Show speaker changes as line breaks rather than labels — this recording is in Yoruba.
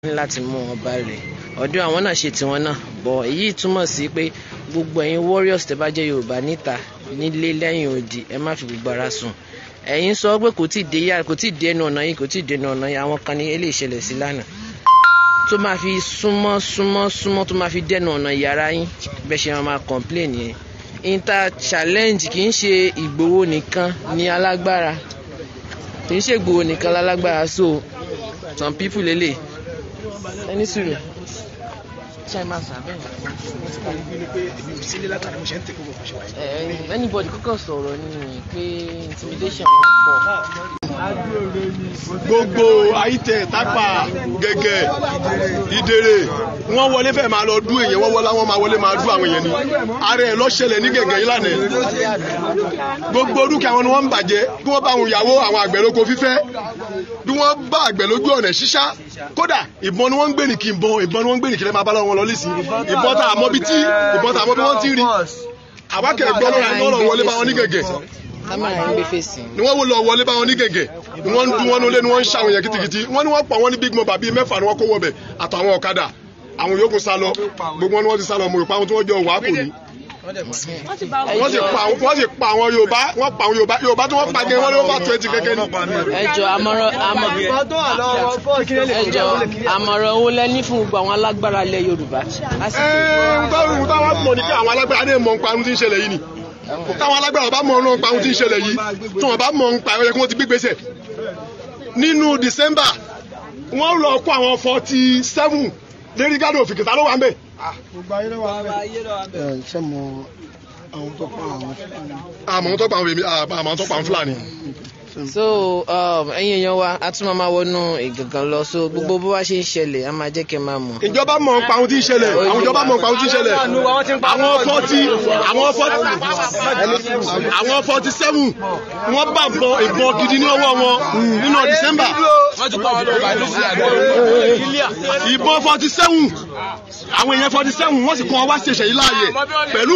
ní láti mú wọn balẹ̀ ọ̀dọ̀ àwọn náà ṣe tiwọn náà bọ̀ èyí túmọ̀ sí pé gbogbo ẹ̀yin warriors tẹ́ bá jẹ́ yorùbá níta nílé lẹ́yìn odi ẹ má fi gbogbo ara sùn ẹ̀yin sọ pé kò tí ì dé yàrá kò tí ì dé ẹnu ọ̀nà yìí kò tí ì dé ẹnu ọ̀nà yìí àwọn kan ní eléyìí ṣẹlẹ̀ sí lánàá tó máa fi súnmọ́ súnmọ́ súnmọ́ tó máa fi dẹ́nu ọ̀nà yàrá yín bẹ́ẹ̀ ṣe máa máa complain yẹn inter challenge kì í ṣe ìgbòho nìkan ní alágbára kì í ṣe ìgbòho nìkan lálágbára so some people lélẹ̀ ẹni sùúrù ṣe é máa sàbẹ̀ anybody kọ́kọ́ sọ̀rọ̀ ni pé intimidation wọn pọ̀
gbogbo àyítẹ tápà gẹgẹ ìdèrè wọn wọlé fẹẹ máa lọ dú èèyàn wọn wọlé àwọn máa wọlé máa dú àwọn èèyàn ni ààrẹ ẹ lọṣẹlẹ ní gẹgẹ yìí lánàá gbogbo dúkìá wọn ni wọn ń bàjẹ́ bí wọn bá àwọn ìyàwó àwọn àgbẹ̀ lóko fífẹ́ bí wọn bá àgbẹ̀ lójú ọ̀nà ṣíṣá kódà ìbọn ni wọn ń gbé ní kí n bọn ìbọn ni wọn ń gbé ní kí lè máa bá lọ́wọ́ wọn lọ lẹ́sìn ìbọn tá àmọ́ bí tí ìbọn tá àmọ́ bí wọ́n ti rí àwákẹ́ gbọ́ lọ́ra ẹ̀ lọ́rọ̀ wọlé bá wọn ní gẹ̀gẹ̀
kámẹ́rà ń gbé fèsì.
ni wọ́n wò lọ wọlé bá wọn ní gẹ̀gẹ̀ ni wọ́n ń dún wọn nulẹ̀ ni wọ́n ń ṣàwọn yẹn kitikiti wọ́n ní wọ́n pa wọ́n ní big mobile bíi mẹ́fà ni wọ́n kó wọbẹ̀ àtàwọn ọ̀kadà àwọn yòókù sá lọ gbogbo wọn ni wọ́n ti sá lọ mo rò pé àwọn tí wọ́n jọ wà á kò ní. wọ́n sì pa àwọn wọ́n sì pa àwọn yorùbá wọ́n pa àwọn yorùbá yorùbá tí wọ́n pa gẹ́ wọ́n ní wọ́n bá twenty kẹ́kẹ́ ni.
ẹjọ àmọ̀ràn ẹjọ àmọ̀ràn owó lẹ́ní fún gbogbo àwọn alágbára ilẹ̀ yorùbá.
ẹ̀ẹ́n táwọn táwọn mọ̀ ní kí àwọn alágbára ní mọ̀ nípa ohun tí ń ṣẹlẹ̀ yìí ni táwọn alágbára bá mọ̀ nípa ohun tí ń ṣẹlẹ̀ yìí tí wọ́n bá mọ̀ nípa ẹ̀rọ kí wọ́n ti gbégbèsè nínú december wọ́n lọ kó àwọn forty seven lérí gádùn òfìkì tá ló wà ń bẹ̀.
ṣé mo àwọn tó pa àwọn
àmọ́ tó pa àwọn èmi àmọ́ tó pa àwọn fúlàní.
so um, ẹ̀yin èèyàn wa a tún máa máa wọnú ìgangan lọ so gbogbo bó bá ṣe ń ṣẹlẹ̀ a máa jẹ́ kẹ́ máa mọ̀.
ìjọba mọ̀ nípa ohun tí ń ṣẹlẹ̀ àwọn ìjọba mọ̀ nípa ohun tí ń ṣẹlẹ̀ àwọn forty àwọn forty àwọn forty seven wọ́n bá ìbọn ìbọn gidi ní ọwọ́ wọn nínú december ìbọn forty seven àwọn èèyàn forty seven wọ́n sì kún wọn wá ṣèṣe yìí láàyè pẹ̀lú.